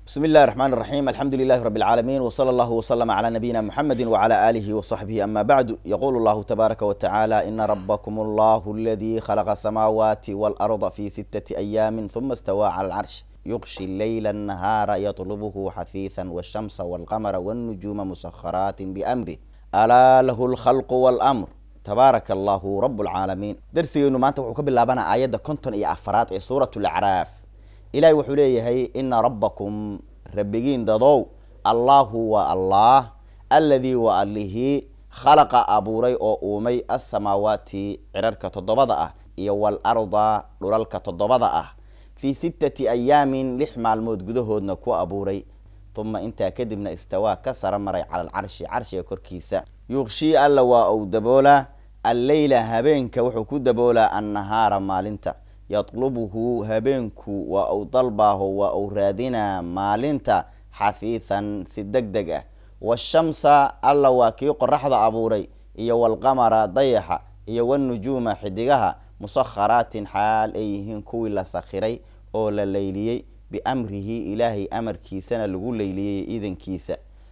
بسم الله الرحمن الرحيم الحمد لله رب العالمين وصلى الله وسلم على نبينا محمد وعلى آله وصحبه أما بعد يقول الله تبارك وتعالى إن ربكم الله الذي خلق السماوات والأرض في ستة أيام ثم استوى على العرش يغشي الليل النهار يطلبه حثيثا والشمس والقمر والنجوم مسخرات بأمره ألا له الخلق والأمر تبارك الله رب العالمين درسي إنه ما أنت وحكب الله بنا آيات كنتن يا أفراد سورة الأعراف ilaahay wuxuu leeyahay ina rabbakum rabbigiin dadow allahu waa allah alladii waa allihii khalaqa abuuray oo uumay assamaawaati cirarka toddobada ah iyo waalarda dhulalka toddobada ah fii sittati ayaamin lix maalmood gudahoodna ku abuuray uma intaa kadibna istawaa ka sara maray cala alcarshi carshiga korkiisa yuqshii alla waa uu daboolaa alleyla habeenka wuxuu ku daboolaa annahaara maalinta yatlubuhu habeenku waa uu dalbaaho waa uu raadinaa maalinta xafiihan si deg deg ah washamsa alla waa kii qoraxda abuuray iyo walqamara dayaxa iyo wanujuuma xidigaha musakharaatin xaal ay yihiin kuwii la sakhiray oo la leyliyey biamrihi ilaahay amarkiisana lagu leyliyey iidankiisa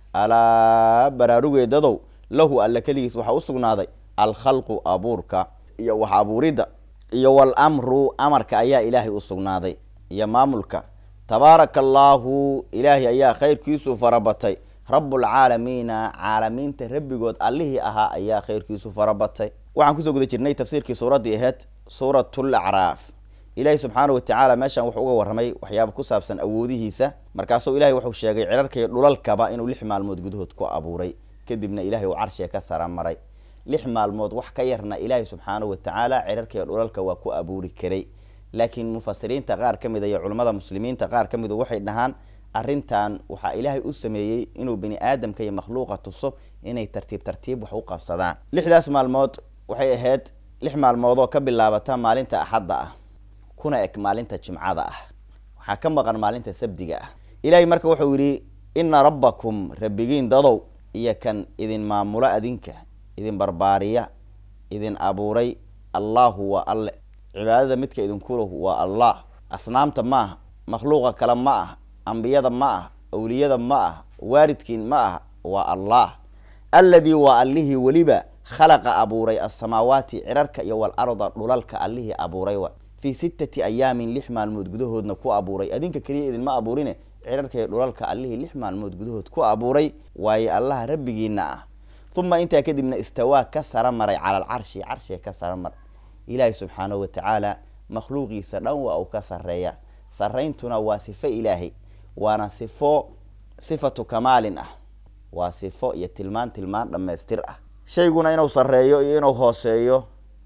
alaa baraarugeedadow lahu alla keligiis waxaa usugnaaday alkhalqu abuurka iyo wax abuuridda iyo walamru amarka ayaa ilaahay u sugnaaday iyo maamulka tabaaraka allaahu ilaahay ayaa khayrkiisu farabatay rabbulcaalamiina caalamiinta rabbigood allihii ahaa ayaa khayrkiisu farabatay waxaan kusoo guda jirnay tafsiirkii suuraddii aheyd suuratul acraaf ilaahay subxaana watacaala meeshan wuxuu uga warramay waxyaaba ku saabsan awoodihiisa markaasuu ilahay wuxuu sheegay cirarka iyo dhulalkaba inuu lix maalmood gudahood ku abuuray kadibna ilahay uu carshiga ka sara maray lix maalmood wax ka yarna ilaahay subxaanahu watacaala cirarka iyo dhulalka waa ku abuuri karay laakiin mufasiriinta qaar ka mid a iyo culimmada muslimiinta qaar ka midu waxay dhahaan arrintan waxaa ilaahay u sameeyey inuu bini aadamka iyo makhluuqa tuso inay tartiib tartiib wax u qabsadaan lixdaas maalmood waxay ahayd lix maalmoodoo ka bilaabata maalinta axadda ah kuna eg maalinta jimcada ah waxaa ka maqan maalinta sabdiga ah ilaahay marka wuxuu yidhi ina rabbakum rabbigiin dadow iyo kan idin maamulo adinka idin barbaariya idin abuuray allahu waa alle cibaadada midka idinkulahu waa allah asnaamta ma aha makhluuqa kale ma ah ambiyada ma ah awliyada ma ah waaridkiin ma ah waa allah alladii waa allihii weliba khalaqa abuuray assamaawaati cirarka iyo walarda dhulalka allihii abuuray wa fii sittati ayaamin lix maalmood gudahoodna ku abuuray adinka keliya idinma abuurine cirarka iyo dhulalka allihii lix maalmood gudahood ku abuuray waaye allaha rabbigiina ah uma intaa kadibna istawaa ka sara maray cala alcarshi carshiga ka sara mar ilaahay subxaanahu watacaala makhluuqiisa dhan waa uu ka sareeya sarayntuna waa sifo ilaahay waana sifo sifatu kamaalin ah waa sifo iyo tilmaan tilmaan dhammaystir ah shayguna inuu sareeyo iyo inuu hooseeyo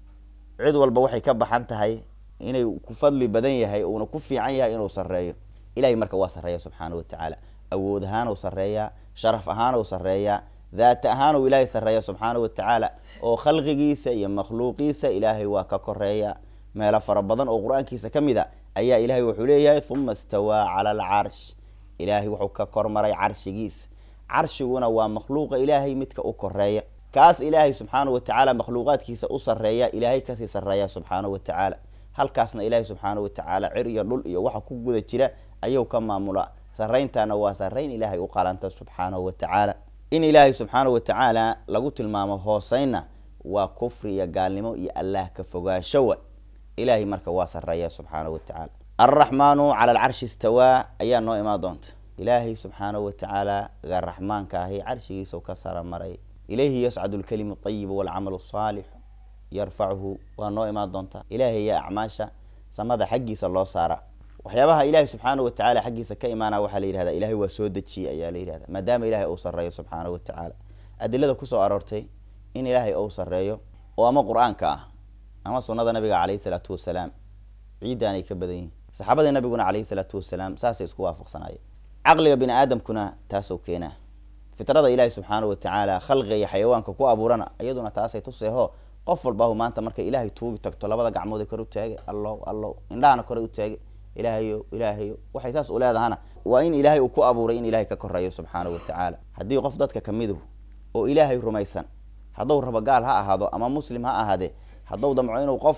cid walba waxay ka baxan tahay inay ku fadli badan yahay uuna ku fiican yahay inuu sareeyo ilahay marka waa sareeya subxaanahu watacaala awood ahaan u sareeyaa sharaf ahaan u sareeyaa daat ahaan uu ilaahay sareeya subxaanahu watacaala oo khalqigiisa iyo makhluuqiisa ilaahay waa ka koreeya meelo fara badan oo qur-aankiisa ka mid a ayaa ilaahay wuxuu leeyahay uma istawaa cala alcarsh ilaahay wuxuu ka kormaray carshigiisa carshiguna waa makhluuqa ilaahay midka u koreeya kaas ilaahay subxaanahu watacaala makhluuqaadkiisa u sareeya ilaahay kasii sareeya subxaanahu watacaala halkaasna ilaahay subxaanahu watacaala cir iyo dhul iyo waxa ku guda jira ayuu ka maamula sarayntana waa sarayn ilaahay u qalanta subxaanahu watacaala in ilaahay subxaanahu watacaala lagu tilmaamo hooseynna waa kufri iyo gaalnimo iyo allaah ka fogaashowa ilaahay marka waa sareeya subxaanahu watacaala alraxmaanu cala alcarshi istawaa ayaa noo imaan doonta ilaahay subxaanahu watacaala ga raxmaanka ahi carshigiisa ka sara maray ilayhi yascadu lkalimu ayibu walcamalu saalix yarfacuhu waa noo imaan doontaa ilaahay yaa acmaasha samada xaggiisa loo saara waxyaabaha ilaahay subxaanahu watacaala xaggiisa ka imaana waxaa la yihahda ilahay waa soo dejiyey ayaa la yihahda maadaama ilahay uu sareeyo subxaanahu watacaala adilada kusoo aroortay in ilaahay uu sareeyo oo ama qur-aanka ah ama sunada nabiga caleyhi salaatu wasalaam ciiddaanay ka badan yihin saxaabadii nabiguna caleyhi salaatu wasalaam saasay isku waafaqsanayeen caqliga bini aadamkuna taasoo keenaa fitrada ilaahay subxaanahu watacaala khalqiga iyo xayawaanka ku abuurana iyaduna taasay tuseeho qof walbahu maanta markay ilaahay tuugi tagto labada gacmood kor u taage allow allow indhahana kore u taage ilaahayo ilaahayo waxay saas u leedahana waa in ilaahay uu ku abuuray in ilahay ka koreeyo subxaanahu watacaala haddii qof dadka kamidu oo ilaahay rumaysan hadduu rabo gaal ha ahaado ama muslim ha ahaadee hadduu damco inuu qof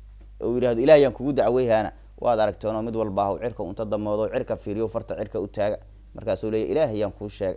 uu yidhahdo ilaahayaan kugu dacweyhaana waad aragteenoo mid walba ah cirka unta damoodo cirka fiiriyo farta cirka u taaga markaasuu leeya ilaahay yaan kuu sheegay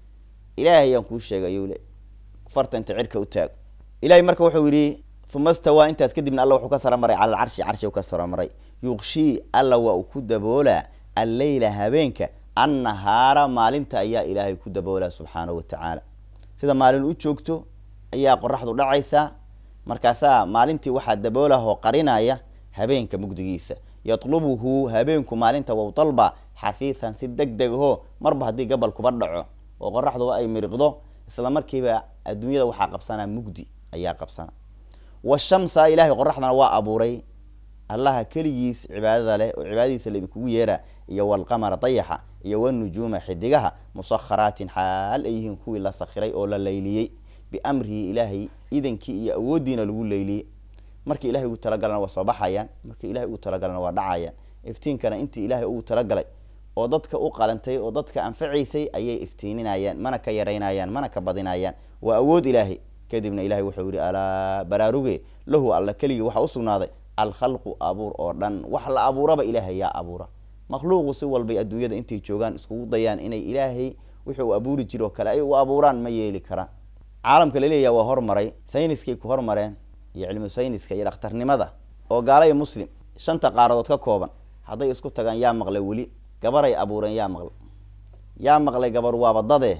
ilaahay yaan kuu sheegay ayuu le farta inta cirka u taago ilahay marka wuxuu yidhi uma stawaa intaas kadibna alla wuxuu ka saramaray cala alcarshi carshi u ka saramaray yuqshii alla waa uu ku daboolaa alleyla habeenka annahaara maalinta ayaa ilaahay ku daboolaa subxaanahu watacaala sida maalin u joogto ayaa qoraxdu dhacaysaa markaasaa maalintii waxaa daboolahoo qarinaya habeenka mugdigiisa yatlubuhu habeenku maalinta wow dalba xafiisan si deg deg ho marba haddii gabal kuba dhaco oo qoraxduba ay miriqdo isla markiiba adduunyada waxaa qabsanaa mugdi ayaa qabsana washamsa ilaahay qoraxdana waa abuuray allaha keligiis cibaadada leh oo cibaadadiisa laidinkugu yeera iyo walqamara dayaxa iyo wanujuuma xidigaha musakharaatin xaal ay yihiin kuwii la sakhiray oo la layliyey biamrihi ilaahay idankii iyo awooddiina lagu layliyey markii ilahay ugu talagalana waa soo baxayaan markii ilahay ugu talagalana waa dhacayaan iftiinkana intii ilaahay ugu talagalay oo dadka u qalantay oo dadka anfacaysay ayay iftiininayaan mana ka yaraynayaan mana ka badinayaan waa awood ilaahay kadibna ilahay wuxuu yihi alaa baraaruge lahu alla keligii waxaa usugnaaday alkhalqu abuur oo dhan wax la abuuraba ilaahay yaa abuura makhluuqu si walbay adduunyada intay joogaan iskugu dayaan inay ilaahay wixii uu abuuri jiro o kale ay u abuuraan ma yeeli karaan caalamka laleeyaha waa hormaray sayniskay ku hormareen iyo cilmu sayniska iyo dhakhtarnimada oo gaala iyo muslim shanta qaaradood ka kooban hadday isku tagaan yaa maqlay weli gabaray abuureen yaa maqlay yaa maqlay gabar waaba dade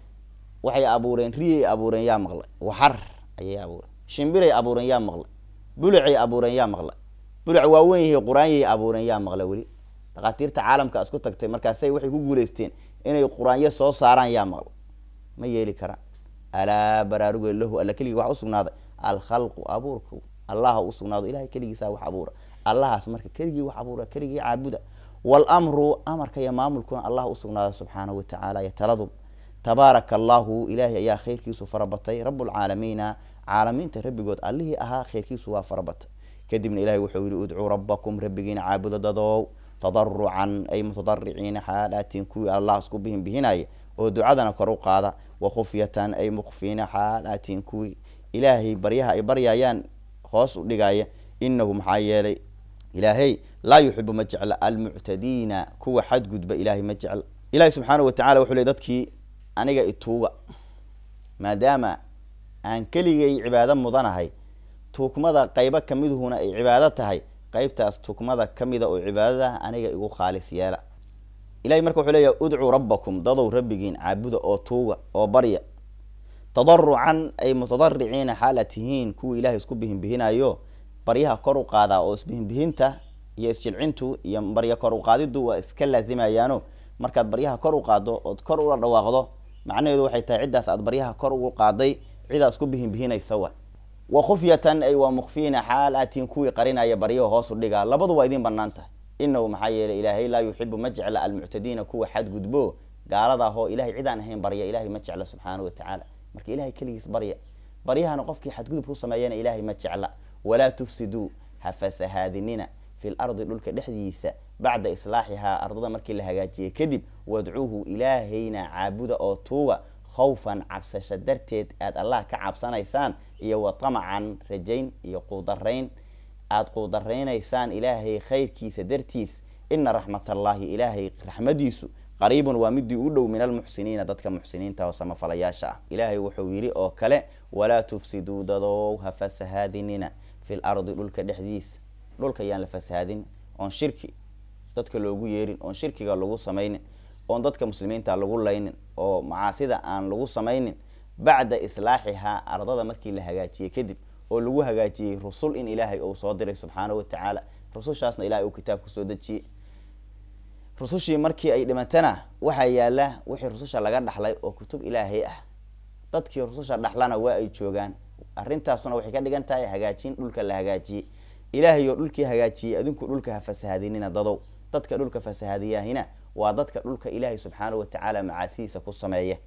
waxay abuureen riyay abuureen yaa maqlay waxar ayay abuureen shimbiray abuureen yaa maqlay bulacay abuureen yaa maqlay bulac waaweyn yahay qur-aanyay abuureen yaa maqlay weli dhakhaatiirta caalamka isku tagtay markaasay waxay ku guuleysteen inay qur-aanyo soo saaraan yaa maqlay ma yeeli karaan alaa baraaruge lahu alla keligii waxa usugnaaday alkhalqu abuurku allaha usugnaado ilahay keligiisa wax abuura allahaas marka keligii wax abuura keligii caabuda walamru amarka iyo maamulkuna allah usugnaada subxaanahu watacaala iyo taladu tabaaraka allahu ilaahay ayaa khayrkiisu farabatay rabulcaalamiina caalamiinta rabbigood allihii ahaa khayrkiisu waa farabatay kadibna ilahay wuxuu yihi udcuu rabbakum rabbigiina caabuda dadow tadarucan ay mutadariciina xaalaatiin kuwii allah isku bihin bihinaya oo ducadana kor u qaada wakhufyatan ay mukfiina xaalaatiin kuwii ilaahay baryaha ay baryayaan hoos u dhigaya inahu maxaa yeelay ilaahay laa yuxibu ma jecla almuctadiina kuwa xadgudba ilahay ma jecla ilahi subxaanahu watacala wuxuu ley dadkii aniga ituuga maadaama aan keligay cibaado mudanahay tuugmada qaybo kamiduhuna ay cibaado tahay qaybtaas tuugmada kamida oo cibaadada aniga igu khaalis yeela ilahay marka wuxuu leeyahy udcuu rabbakum dadow rabbigiin caabuda oo tuuga oo barya tadarucan ay mutadariciina xaala tihiin kuwii ilahay isku bihinbihinayo baryaha kor u qaadaa oo isbihinbihinta iyo isjilcintu iyo barya kor u qaadidu waa iska laazimayaano markaad baryaha kor u qaado ood kor ula dhawaaqdo macnaheedu waxay tahay ciddaas aad baryaha kor ugu qaaday cidaa isku bihinbihinaysa wa wa khufyatan ay waa mukfiina xaal aatiin kuwii qarinaya baryaha hoos u dhigaa labadu waa idiin banaan tahay inahu maxaa yeelay ilaahay laa yuxibu ma jecla almuctadiina kuwa xadgudbo gaalada ahoo ilahay cidaan ahayn barya ilahay ma jecla subxaanahu watacaala marka ilahay keligiis barya baryahana qofkii xadgudub ku sameeyana ilaahay ma jecla walaa tufsiduu ha fasahaadinina fi lardi dhulka dhexdiisa bacda islaaxihaa ardada markii la hagaajiyey kadib wadcuuhu ilaahayna caabuda oo tuuga khawfan cabsasho darteed aad allah ka cabsanaysaan iyo wa tamacan rajayn iyo quudarayn aada quudaraynaysaan ilaahay khayrkiisa dartiis ina raxmat allaahi ilaahay raxmadiisu qariibun waa midii u dhow min almuxsiniina dadka muxsiniinta oo samafalayaasha ah ilaahay wuxuu yidhi oo kale walaa tufsiduu dadow ha fasahaadinina fi lardi dhulka dhexdiisa dhulka yaan la fasahaadin oon shirki dadka loogu yeerin oon shirkiga lagu samaynin oon dadka muslimiinta lagu laynin oo macaasida aan lagu samaynin bacda islaaxihaa ardada markii la hagaajiyey kadib oo lagu hagaajiyey rusul in ilaahay uu soo diray subxaanahu watacaala rusushaasna ilahay uu kitaabku soo dejiyey rusushii markii ay dhimatana waxaa yaala wixii rususha laga dhaxlay oo kutub ilaahay ah dadkii rususha dhaxlana waa ay joogaan arrintaasuna waxay ka dhigan tahay hagaajin dhulka la hagaajiyey ilaahay oo dhulkii hagaajiyey adinku dhulka ha fasahadinina dadow dadka dhulka fasahadiyahina waa dadka dhulka ilaahay subxaanahu watacaala macaasidiisa ku sameeya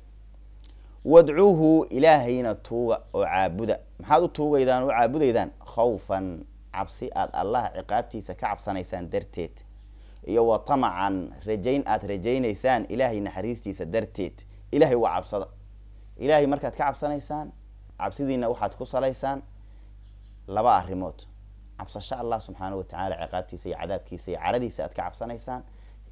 wadcuuhu ilaahayna tuuga oo caabuda maxaad u tuugaydaan oo caabudaydaan khawfan cabsi aad allah ciqaabtiisa ka cabsanaysaan darteed iyo wa tamacan rajayn aad rajaynaysaan ilaahay naxariistiisa darteed ilahay waa cabsada ilaahay markaad ka cabsanaysaan cabsidiina waxaad ku salaysaan laba arrimood cabsasho allah subxaanahu watacaala ciqaabtiisa iyo cadaabkiisa iyo caradiisa aad ka cabsanaysaan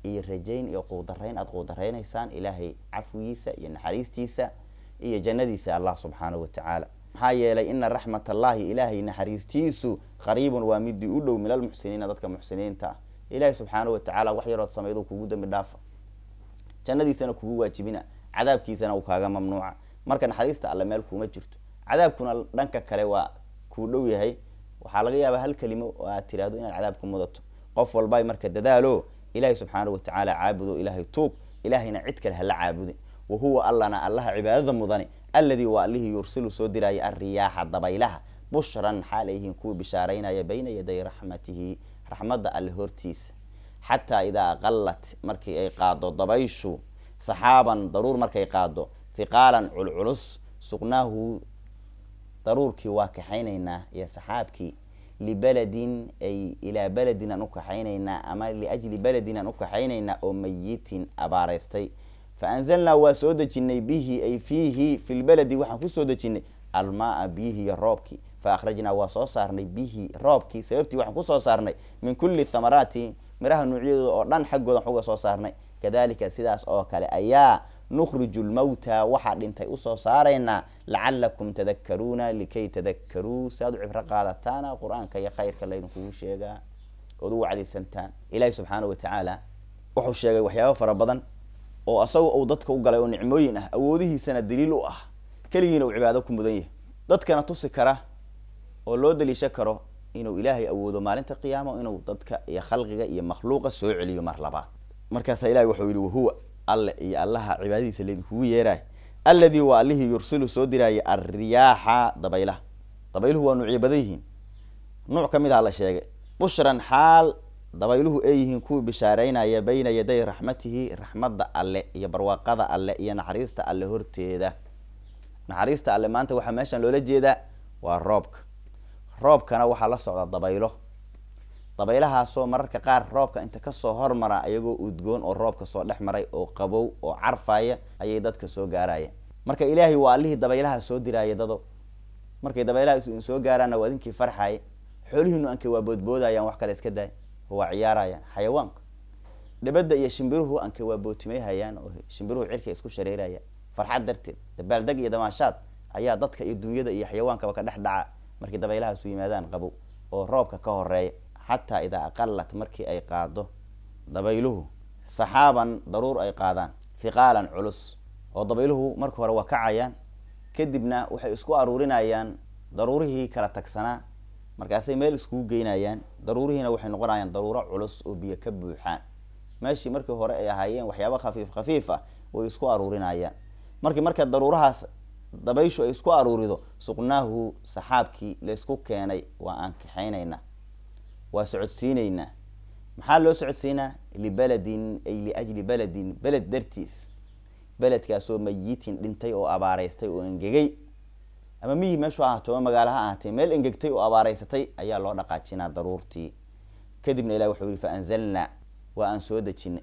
iyo rajayn iyo quudarayn aada quudaraynaysaan ilaahay cafwigiisa iyo naxariistiisa iyo jannadiisa allah subxaanahu watacaala maxaa yeelay ina raxmat allahi ilaahay naxariistiisu qariibun waa midii u dhow min almuxsiniina dadka muxsiniinta ah ilaahay subxaanahu watacaala wax yarood samaydo kugu dambi dhaafa jannadiisana kugu waajibina cadaabkiisana uu kaaga mamnuuca marka naxariista alle meel kuuma jirto cadaabkuna dhanka kale waa kuu dhow yahay waxaa laga yaabaa hal kelimo oo aad tiraahdo inaad cadaab ku mudato qof walba marka dadaalo ilaahay subxaanahu watacaala caabudo ilaahay tuug ilaahayna cid kale hala caabudin wa huwa allana allaha cibaadada mudani alladii waa allihii yursilu soo diraya alriyaaxa dabaylaha bushran xaal ayyihiin kuwii bishaaraynaya bayna yaday raxmatihi raxmadda alle hortiisa xataa idaa aqalat markii ay qaado dabayshu saxaaban daruur markay qaado hiqaalan culculus suqnaahu daruurkii waa kaxaynaynaa iyo saxaabkii libaladin ay ilaa beledin aan u kaxaynaynaa ama liajli beledin aan u kaxaynaynaa oo mayitin abaareystay fa anzalnaa waa soo dejinay bihi ay fiihi fi lbeledi waxaan kusoo dejinay almaaa biyihi iyo roobkii fa akhrajnaa waa soo saarnay bihi roobkii sababtii waxaan kusoo saarnay min kulli thamaraati miraha nuucyadooda oo dhan xaggooda waxuga soo saarnay kadalika sidaas oo kale ayaa nukhriju lmawta waxaa dhintay usoo saaraynaa lacalakum tadakaruuna likay tadakaruu si aad u cibro qaadataana qur-aanka iyo khayrka laydinkugu sheegaa ood u wacdaysantaan ilaahi subxaana watacaala wuxuu sheegay waxyaaba fara badan oo asaga uu dadka u galay oo nicmooyin ah awoodihiisana daliil u ah keligiina uu cibaado ku mudan yahay dadkana tusi kara oo loo daliisho karo inuu ilaahay awoodo maalinta qiyaamo inuu dadka iyo khalqiga iyo makhluuqa soo celiyo mar labaad markaasaa ilahi wuxuu yihi wahuwa alle iyo allaha cibaadadiisa laydinkugu yeeraay alladii waa allihii yursilu soo diraaya alriyaaxa dabaylaha dabayluhu waa nuucyo badan yihiin nuuc ka mid aha la sheegay bushran xaal dabayluhu ay yihiin kuwii bishaareynaya bayna yaday raxmatihi raxmadda alle iyo barwaaqada alle iyo naxariista alle horteeda naxariista alle maanta waxaa meeshan loola jeedaa waa roobka roobkana waxaa la socda dabaylo dabaylahaasoo mararka qaar roobka inta kasoo hormara ayagoo udgoon oo roobka soo dhex maray oo qabow oo carfaya ayay dadka soo gaarayeen marka ilaahay waa allihii dabaylaha soo diraaya dado markay dabaylaha soo gaaraanna waa idinkii farxaya xoolihiinu anka waa boodboodayaan wax kale iska daay oo waa ciyaarayaan xayawaanka dhabada iyo shimbiruhu anka waa bootimeyhayaan oo shimbiruhu cirka isku shareerayaan farxad darteed dabaaldeg iyo damaashaad ayaa dadka iyo dunyada iyo xayawaankaba ka dhex dhaca markay dabaylahaasu yimaadaan qabow oo roobka ka horeeya xataa idaa aqalat markii ay qaado dabayluhu saxaaban daruur ay qaadaan hiqaalan culus oo dabayluhu marka hore waa kacayaan kadibna waxay isku aruurinayaan daruurihii kala tagsanaa markaasay meel iskugu geynayaan daruurihiina waxay noqonayaan daruuro culus oo biyo ka buuxaan meeshii markii hore ay ahaayeen waxyaaba khafiif khafiif ah way isku aruurinayaan markii marka daruurahaas dabayshu ay isku aruurido suqnaahu saxaabkii laysku keenay waa aan kaxaynaynaa waa socodsiinaynaa maxaa loo socodsiinaa libeledin ay liajli beledin beled dartiis beledkaasoo mayitin dhintay oo abaareystay oo engegay ama miyi meeshu ahaato ama magaalo ha ahaatee meel engegtay oo abaareysatay ayaa loo dhaqaajinaa daruurtii kadibna ilah wuxuu yihi fa anzalnaa waa aan soo dejinay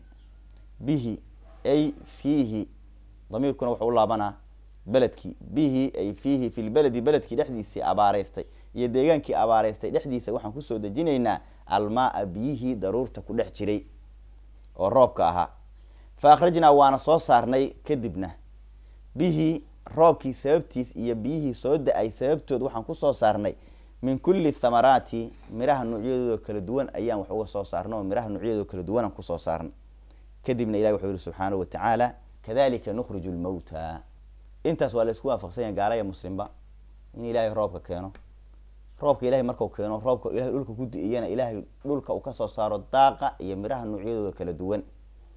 bihi ay fiihi damiirkuna wuxuu u laabanaa beledkii bihi ay fiihi fi lbeledi beledkii dhexdiisii abaareystay iyo deegaankii abaareystay dhexdiisa waxaan kusoo dejinaynaa almaaa biyihii daruurta ku dhex jiray oo roobka ahaa fa akhrajnaa waana soo saarnay kadibna bihii roobkii sababtiis iyo biyihii soo da-ay sababtood waxaan kusoo saarnay min kulli thamaraati miraha nuucyadooda kala duwan ayaan wax uga soo saarnay oo miraha nuucyadooda kala duwanaan kusoo saarnay kadibna ilahi wuxuu yihi subxaanahu watacaala kadalika nukhriju lmawta intaas waa la isku waafaqsanya gaalaya muslimba in ilaahay roobka keeno roobka ilahay markau keeno roobka ilahay dhulka ku di-iyana ilaahay dhulka uu kasoo saaro daaqa iyo miraha nuucyadooda kala duwan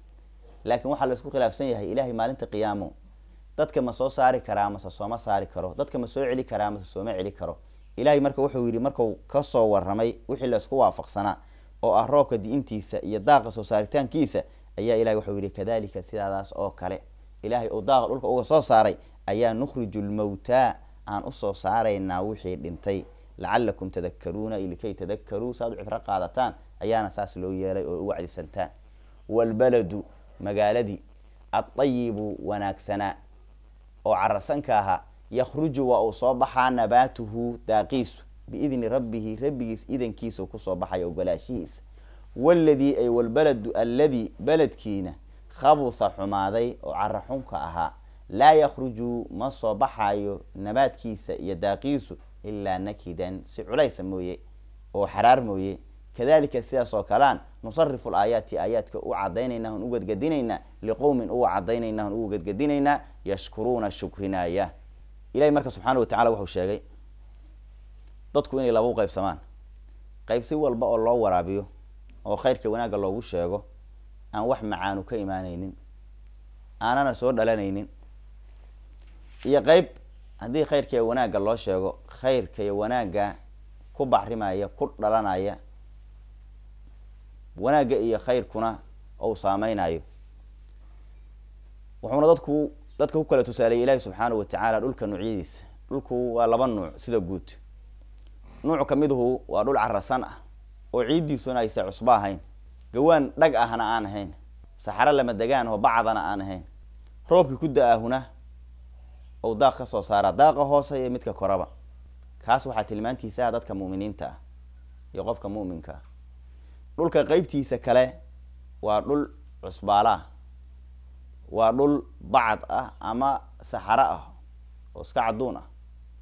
laakiin waxaa la isku khilaafsan yahay ilahay maalinta qiyaamo dadka ma soo saari karaa mase sooma saari karo dadka ma soo celi karaa mase sooma celi karo ilahay marka wuxuu yihi marku kasoo waramay wixii la isku waafaqsanaa oo ah roobka di-intiisa iyo daaqa soo saaritaankiisa ayaa ilahay wuxuu yihi kadalika sidaadaas oo kale ilahay uu daaqa dhulka uga soo saaray ayaa nukhriju lmawtaa aan usoo saaraynaa wixii dhintay lacalakum tadakaruuna likay tadakaruu saaad u cibro qaadataan ayaana saas loo yeelay oo u wacdisantaan waalbaladu magaaladii adayibu wanaagsanaa oo cararsanka ahaa yakhruju waa uu soo baxaa nabaatuhu daaqiisu biidni rabbihi rabbigiis idankiisa kusoo baxaya ogolaashihiisa waladii ay walbaladu alladii beledkiina khabutha xumaaday oo cara xunka ahaa laa yakhruju ma soo baxayo nabaadkiisa iyo daaqiisu ilaa nakidan si culaysa mooye oo xaraar mooye kadalika sidaas oo kalean nusarifu laayaati aayaadka u cadaynayna on u gadgadinaynaa liqowmin uga cadaynayna on uga gadgadinaynaa yashkuruuna shukrinaya ilahi marka subxaana watacala wuxuu sheegay dadku inay laba u qaybsamaan qayb si walba oo loo waraabiyo oo khayrka wanaagga loogu sheego aan wax macaanu ka imaanaynin aanana soo dhalanaynin iyo qeyb haddii khayrka iyo wanaagga loo sheego khayrka iyo wanaagga ku bacrimaya ku dhalanaya wanaagga iyo khayrkuna ou saameynayo wuxuuna dadku dadka ku kala tusaaleeyay ilaahi subxaanahu watacaala dhulka nuucyadiisa dhulku waa laba nuuc sida guud nuuc kamiduhu waa dhul carasan ah oo ciiddiisuna aysa cusbo ahayn gawaan dhag ahna aan ahayn saxaro lama degaan oo bacdana aan ahayn roobkii ku da-ahuna ou daaq ka soo saara daaqa hoose iyo midka koraba kaas waxaa tilmaantiisa ah dadka mu'miniinta ah iyo qofka mu'minka ah dhulka qeybtiisa kale waa dhul cusbaala waa dhul bacad ah ama saxaro ah oo iska cadduun ah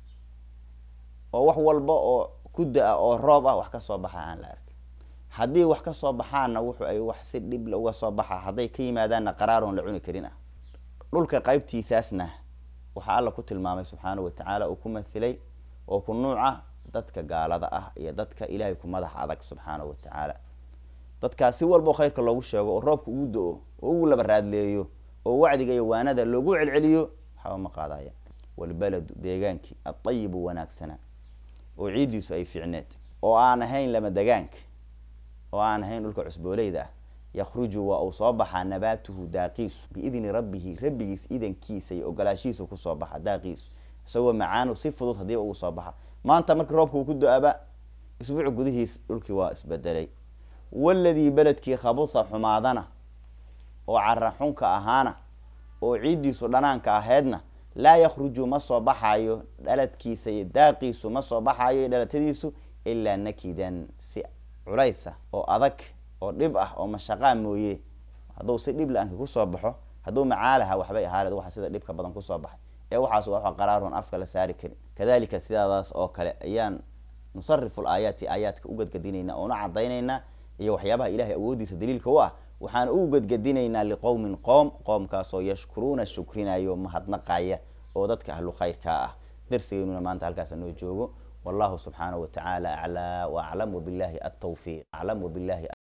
oo wax walba oo ku da-a oo roob ah wax ka soo baxa aan la arkay haddii wax ka soo baxaana wuxu ay wax si dhibla uga soo baxa hadday ka yimaadaanna qaraaroon la cuni karin ah dhulka qeybtiisaasna waxaa alla ku tilmaamay subxaanahu watacaala uu ku mathilay oo ku nuuca dadka gaalada ah iyo dadka ilaahay ku madax adag subxaanahu watacaala dadkaas si walba oo khayrka loogu sheego oo roobka ugu do-o oo ugu laba raadleeyo oo wacdiga iyo waanada loogu celceliyo waxba ma qaadaya walbaladu deegaankii adayibu wanaagsana oo ciiddiisu ay fiicneed oo aan ahayn lama degaanka oo aan ahayn dhulka cusbooleyda ah yakhruju waa uu soo baxaa nabaatuhu daaqiisu biidni rabbihi rabbigiis idankiisa iyo ogolaashihiisu kusoo baxa daaqiisu isagoo macaanu si fudud hadiiba ugu soo baxa maanta markii roobka uu ku do-aba isbuuc gudihiis dhulkii waa isbedelay waladii beledkii khabutha xumaadana oo cara xunka ahaana oo ciiddiisu dhanaanka ahaydna laa yakhruju ma soo baxayo dhaladkiisa iyo daaqiisu ma soo baxayo iyo dhalatadiisu ilaa nakidan si culaysa oo adag oo dhib ah oo mashaqaa mooye hadduu si dhib la-aanka kusoo baxo hadduu macaalaha waxbay ahaaleed waxa sida dhibka badan kusoo baxay ee waxaas waa qaraaroon afka la saari karin kadalika sidaadaas oo kale ayaan nusarifu laayaati aayaadka u gadgadinaynaa oona cadaynaynaa iyo waxyaabaha ilahay awoodiisa daliilka u ah waxaan u gadgadinaynaa liqowmin qoom qoomkaasoo yashkuruuna shukrinayo mahadnaqaya oo dadka ahlu khayrkaa ah darsigeynuna maanta halkaasa noo joogo wallahu subxaanahu watacaala aclaa waaclam wabilahi atawfiiq aclam wabilahi